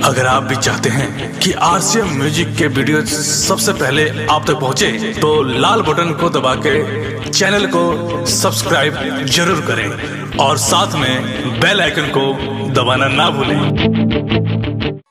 अगर आप भी चाहते हैं कि आरसीएम म्यूजिक के वीडियो सबसे पहले आप तक पहुंचे, तो लाल बटन को दबा के चैनल को सब्सक्राइब जरूर करें और साथ में बेल आइकन को दबाना ना भूलें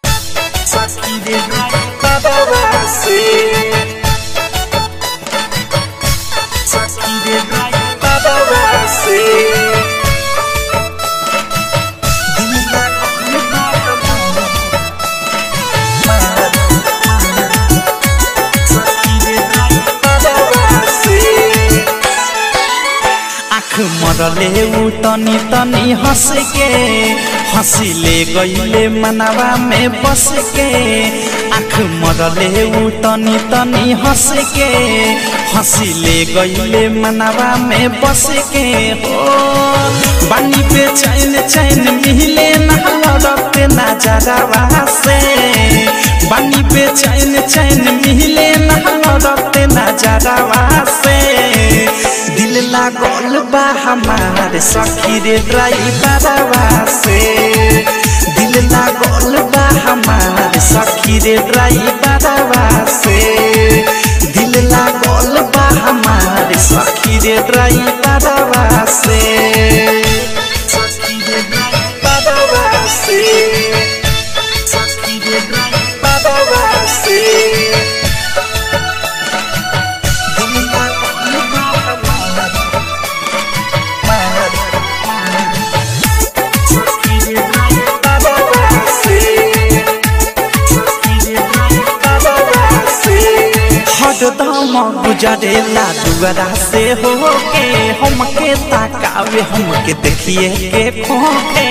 आँख मरले ऊ तनी तनी हंस के हंसिले गईले मनवा में बस के आँख मरले ऊ तनी तनी हंस के हंसिले गईले मनवा में बस के हो बानी पे चैन चैन मिले नहरते नजरवा से बानी पे चैन चैन मिले नहरते नजरवा से दिल लागल बा हमार सखी रे ड्राइवरवा से दिल लागल बा हमार सखी रे ड्राइवरवा से दिल लागल बा हमार सखी रे ड्राइवरवा से सखी रे ड्राइवरवा से सखी रे ड्राइवरवा से हरदम गुजरेला दुआरा से होके हमके ताकावे हमके देखिए के खोके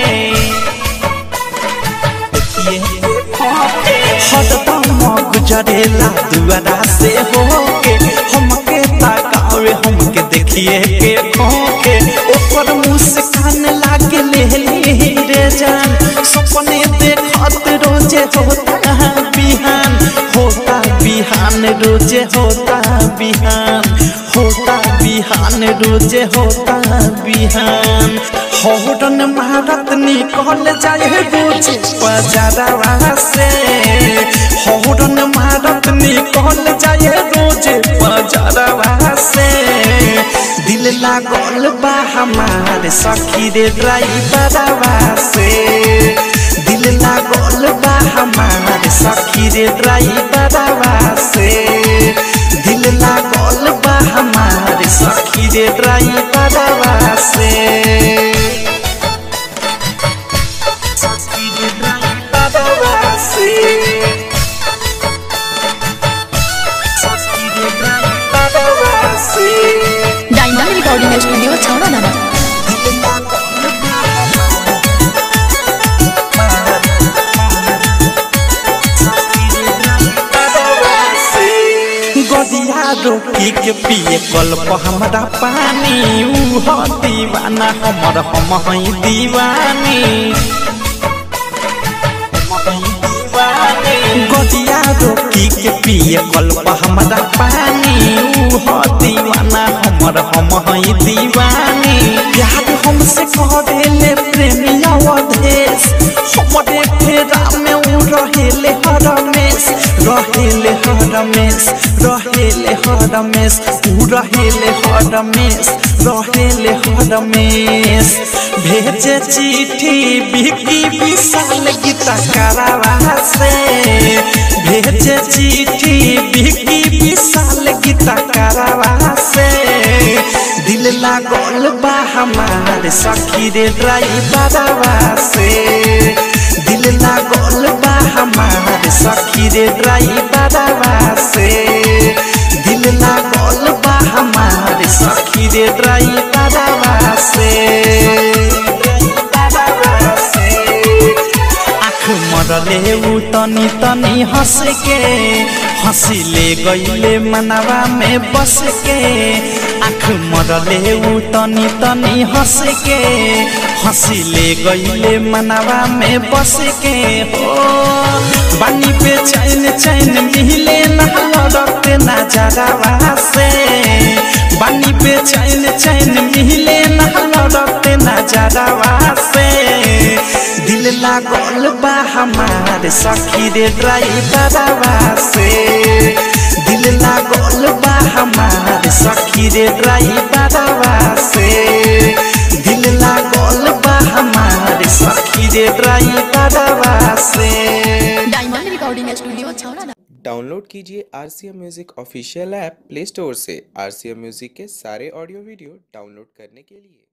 देखिए के खोके हरदम गुजरेला दुआरा से होके हमके ताकावे हमके देखिए के खोके ओकर मुस्कान लागे लेली रे जान सपने देखत रोजे होता बिहान होता बिहान रोजे होता बिहान होता बिहान रोजे होता बिहान हौरन मारत निकल जाए रोजे बजारवा से हौरन मारत निकल जाए रोजे बजारवा से दिल लागल बा हमार सखी रे ड्राइवरवा से दिल लागल बा हमार सखी रे ड्राइवरवा से दिल लागल बा हमार सखी रे ड्राइवरवा से सखी रे ड्राइवरवा से सखी रे ड्राइवरवा से डायमंड रिकॉर्डिंग स्टूडियो छावड़ा नाना गदिया रोकी के पिए कल्प हमरा पानी ऊ ह दीवाना हमर हम हई दीवानी गदिया रोकी के पिए कल्प हमरा पानी ऊ ह दीवाना हमर हम हई दीवानी प्यार हमसे करेले प्रेमिया वधेश हमरे फेरा में ऊ रहेले हरमेश रहेले हरमेश रहेले हरमेश ऊ रहेले हरमेश रहेले हरमेश भेजे चिट्ठी बिकी विशाल गीता करावा से भेजे चिट्ठी बिकी विशाल गीता करावा से दिल लागल बा हमार सखी रे ड्राइवरवा से दिल लागल बा हमार सखी रे ड्राइवरवा से दिल लागल बा हमार सखी रे ड्राइवरवा से ड्राइवरवा से आँख मरले ऊ तनी तनी हंस के हंसिले गईले मनवा में बस के आँख मरले ऊ तनी तनी हंस के हंसिले गईले मनवा में बस के हो बानी पे बेचैन चैन मिले ना लड़ते नजरवा से बानी बेचैन चैन मिले ना लड़ते नजरवा से दिल लागल बा हमार सखी रे ड्राइवरवा से दिल लागल बा हमार सखी रे ड्राइवरवा से दिल लागल बा हमार सखी रे ड्राइवरवा से diamond recording studio Chhaura download कीजिए R C M music official app Play Store से आर सी एम म्यूज़िक के सारे ऑडियो वीडियो डाउनलोड करने के लिए